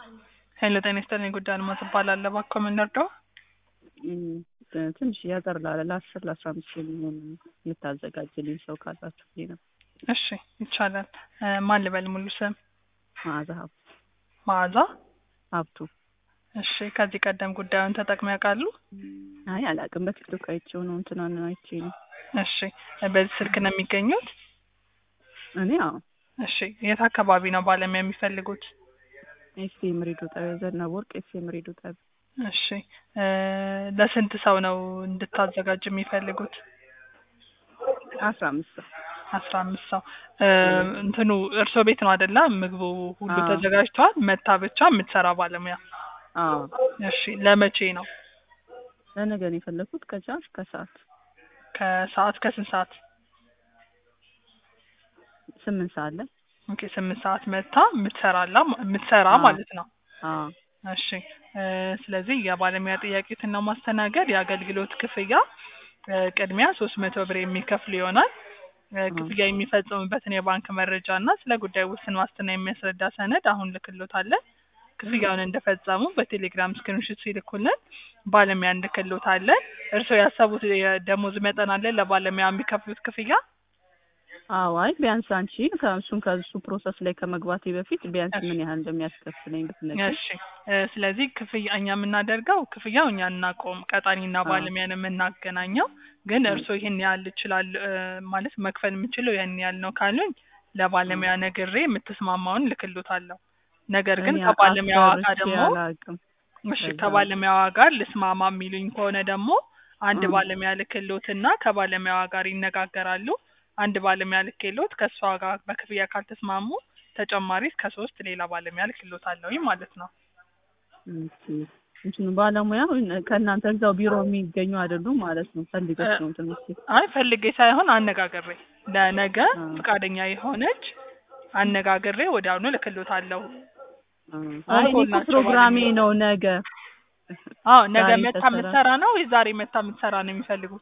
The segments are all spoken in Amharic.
ሄሎ ጤና ይስጥልኝ ጉዳይ አልማዝ እባላለሁ። እባክዎ ምን ልርዳዎ? ትንሽ ያጠር ላለ ለአስር ለአስራ አምስት የሚሆን የምታዘጋጅልኝ ሰው ካላችሁ ብዬ ነው። እሺ ይቻላል። ማን ልበል ሙሉ ስም? መዓዛ ሀብቱ መዓዛ ሀብቱ። እሺ ከዚህ ቀደም ጉዳዩን ተጠቅመው ያውቃሉ? አይ አላውቅም። በቲክቶክ አይቼው ነው እንትናን አይቼ ነው። እሺ በዚህ ስልክ ነው የሚገኙት? እኔ አዎ እሺ የት አካባቢ ነው ባለሙያ የሚፈልጉት? ኤፍኤም ሬዲዮ ጣቢያ ዘነበ ወርቅ ኤፍኤም ሬዲዮ ጣቢያ። እሺ ለስንት ሰው ነው እንድታዘጋጅ የሚፈልጉት? አስራ አምስት ሰው አስራ አምስት ሰው እንትኑ እርስዎ ቤት ነው አይደለ? ምግቡ ሁሉ አዎ። ተዘጋጅቷል። መታ ብቻ የምትሰራ ባለሙያ። አዎ እሺ ለመቼ ነው? ለነገ ነው የፈለኩት ከቻልሽ ከሰዓት ከሰዓት ከስንት ሰዓት? ስምንት ሰዓት ላይ ኦኬ ስምንት ሰዓት መታ የምትሰራላ የምትሰራ አዎ። ማለት ነው። አዎ እሺ እ ስለዚህ የባለሙያ ጥያቄዎችን ለማስተናገድ የአገልግሎት ክፍያ እ ቅድሚያ ሶስት መቶ ብር የሚከፍል ይሆናል። እ ክፍያ የሚፈጽሙበትን የባንክ መረጃ እና ስለ ጉዳዩ ውስን ዋስትና የሚያስረዳ ሰነድ አሁን ልክሎታለን። ክፍያውን እንደፈጸሙ በቴሌግራም ስክሪንሾት ሲልኩልን ባለሙያ እንልክሎታለን። እርስዎ ያሰቡት የደሞዝ መጠን አለ ለባለሙያ የሚከፍሉት ክፍያ? አዎ አይ ቢያንስ አንቺ ከእሱን ከእሱ ፕሮሰስ ላይ ከመግባቴ በፊት ቢያንስ እሺ። ምን ያህል እንደሚያስከፍለኝ ብትነግሪኝ። እሺ እ ስለዚህ ክፍያ እኛ የምናደርገው ክፍያው እኛ እናቆም ቀጣሪና አዎ። ባለሙያን የምናገናኘው ግን እ እርስዎ ይህን ያህል ይችላል እ ማለት መክፈል የምችለው ይህን ያህል ነው ካሉኝ ለባለሙያ ነግሬ የምትስማማውን ልክሎታለሁ። ነገር ግን እኔ ከባለሙያዋ ጋር አስፈርቼ ደግሞ አላውቅም። እሺ ከዛ ከባለሙያዋ ጋር ልስማማ የሚሉኝ ከሆነ ደግሞ አንድ እ ባለሙያ ልክሎትና ከባለሙያዋ ጋር ይነጋገራሉ። አንድ ባለሙያ ልክሎት ከእሷ ጋር በክፍያ ካልተስማሙ ተጨማሪ እስከ ሶስት ሌላ ባለሙያ ልክሎታለሁኝ ማለት ነው። እሺ እንትኑ ባለሙያ ከእናንተ እዛው ቢሮ የሚገኙ አይደሉም ማለት ነው። ፈልገሽ እ ነው እንትን የምትይው? አይ ፈልጌ ሳይሆን አነጋግሬ ለነገ አ ፈቃደኛ የሆነች አነጋግሬ ወዲያውኑ ልክሎታለሁ። አ አሁን አይ እኔ ኮል እኮ ናቸው ፕሮግራሜ ባለሙያ ነው ነገ አዎ ነገ ዛሬ መታ ተሰራ የምትሰራ ነው ወይ ዛሬ መታ የምትሰራ ነው የሚፈልጉት?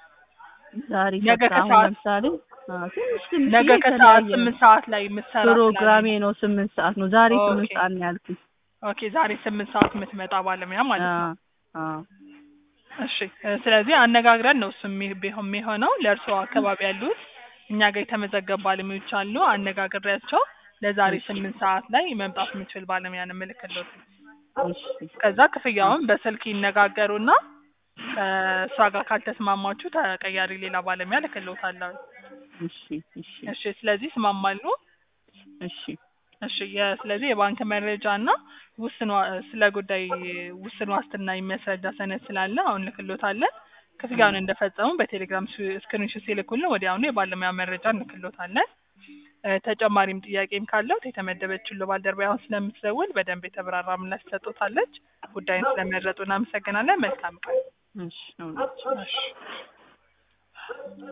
ዛሬ ነገ ሰርታ አሁን ከሰዓት ለምሳሌ አ ትንሽ ትንሽ ነገ ከሰዓት የተለያየ ነው። ስምንት ሰዓት ላይ የምትሰራ ፕሮግራሜ ስላለኝ ነው ስምንት ሰዓት ነው። ዛሬ ስምንት ኦኬ ሰዓት ነው ያልኩኝ። ኦኬ ዛሬ ስምንት ሰዓት የምትመጣ ባለሙያ ማለት አ ነው። አ እሺ እ ስለዚህ አነጋግረን ነው እሱ የሚ- ቢሆን የሚሆነው ለእርስዎ አካባቢ ያሉት እኛ ጋር የተመዘገቡ ባለሙያዎች አሉ። አነጋግሬያቸው ለዛሬ እሺ ስምንት ሰዓት ላይ መምጣት የምችል ባለሙያ ነው የምልክልዎት። እሺ ከዛ ክፍያውን በስልክ ይነጋገሩና ከእሷ ጋር ካልተስማማችሁ ተቀያሪ ሌላ ባለሙያ ልክልዎታለሁ። እሺ እሺ እሺ ስለዚህ ይስማማሉ? እሺ እሺ የ- ስለዚህ የባንክ መረጃ እና ውስን ዋ- ስለ ጉዳይ ውስን ዋስትና የሚያስረዳ ሰነድ ስላለ አሁን ልክሎታለን። ክፍያውን እንደፈጸሙ በቴሌግራም ስ- ስክሪንሾት ሲልኩልን ወዲያውኑ የባለሙያ መረጃ እንልክሎታለን። እ ተጨማሪም ጥያቄም ካለው የተመደበችው ባልደረባ አሁን ስለምትደውል በደንብ የተብራራ ምላሽ ትሰጡታለች። ጉዳይን ስለመረጡ እናመሰግናለን። መልካም ቀን። እሺ ነው። እሺ